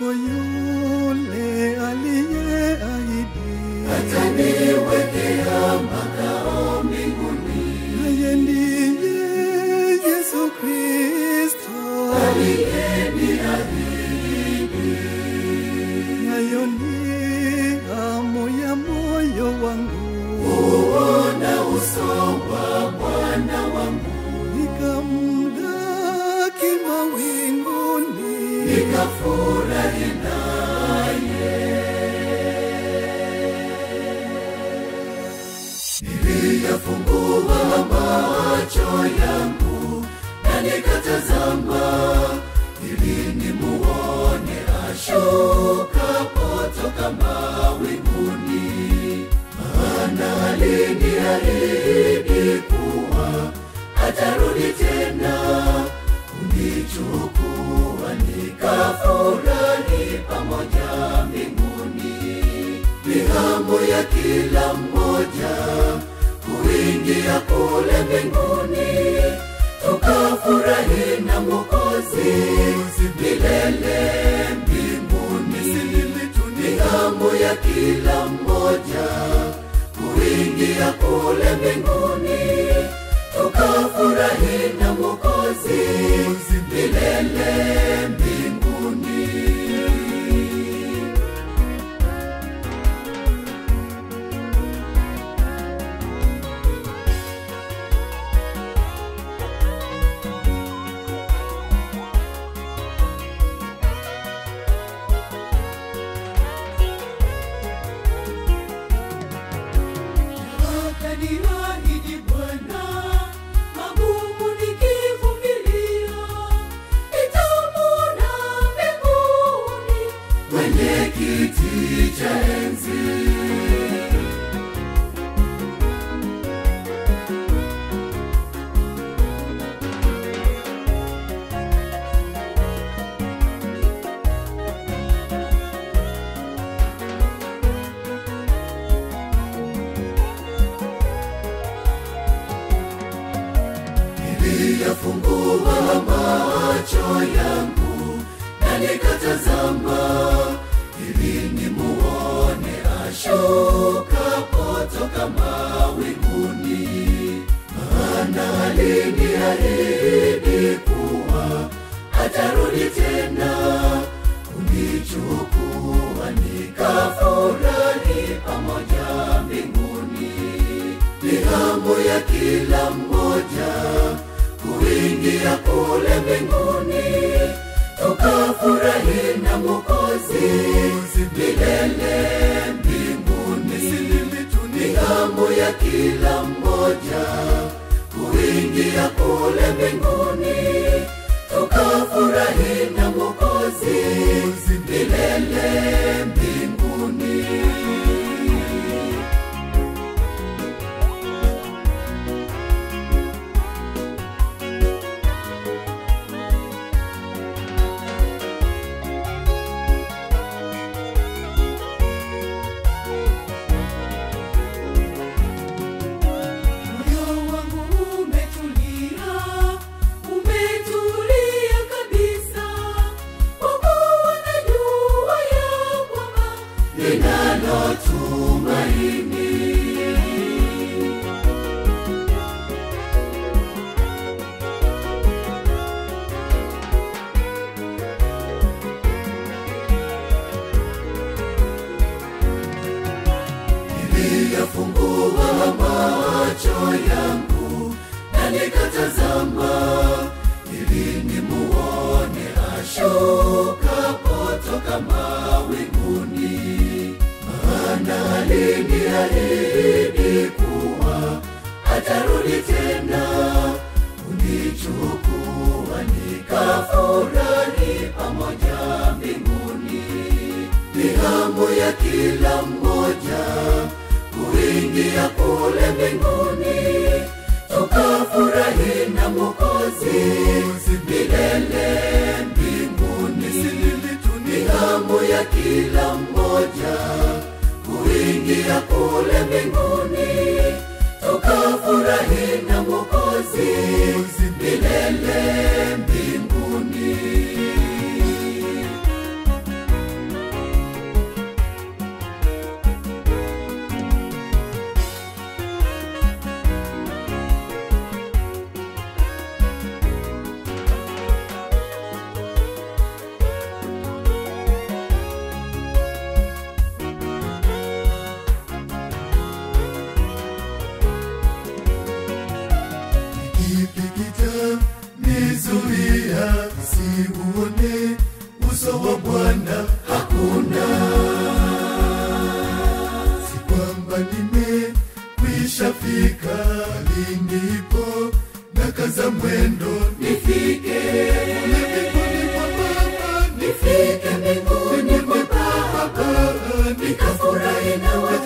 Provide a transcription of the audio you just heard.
kwako yule aliyeahidi ataniwekea makao mbinguni naye ndiye Yesu Kristo aliyeniahidi nayo ni hamu ya moyo wangu kuona uso wa Bwana wangu nikamlaki mawinguni nikafurahi naye. Niliyafungua macho yangu na nikatazama, ili nimuone ashukapo toka mawinguni, maana aliniahidi kuwa atarudi tena kunichukua nikafurahi pamoja mbinguni. Ni hamu ya kila mmoja kuingia kule mbinguni, tukafurahi na Mwokozi milele mbinguni. Ni hamu ya kila mmoja kuingia kule mbinguni, tukafurahi na Mwokozi milele mbinguni. Akaniahidi Bwana, magumu nikivumilia, nitamwona mbinguni kwenye kiti cha enzi. Niliyafungua macho yangu na nikatazama, ili nimuone ashukapo toka mawinguni, maana aliniahidi kuwa atarudi tena kunichukua nikafurahi pamoja mbinguni. Ni hamu ya kila mmoja kuingia kule mbinguni, tukafurahi na Mwokozi milele mbinguni. Ni hamu ya kila mmoja kuingia kule mbinguni, tukafurahi na Mwokozi milele mbinguni. Moyo wangu umetulia, umetulia kabisa, kwa kuwa najua ya kwamba ninalo tumaini. Niliyafungua macho yangu na nikatazama, ili nimuone ashukapo toka mawinguni, maana aliniahidi kuwa atarudi tena kunichukua nikafurahi pamoja mbinguni. Ni hamu ya kila mmoja kuingia kule mbinguni, tukafurahi na Mwokozi milele mbinguni. Ni hamu ya kila mmoja kuingia kule mbinguni, tukafurahi na Mwokozi milele mbinguni. nitafika linipo na kaza mwendo nifike mbinguni kwa baba nifike mbinguni kwa baba nikafurahi na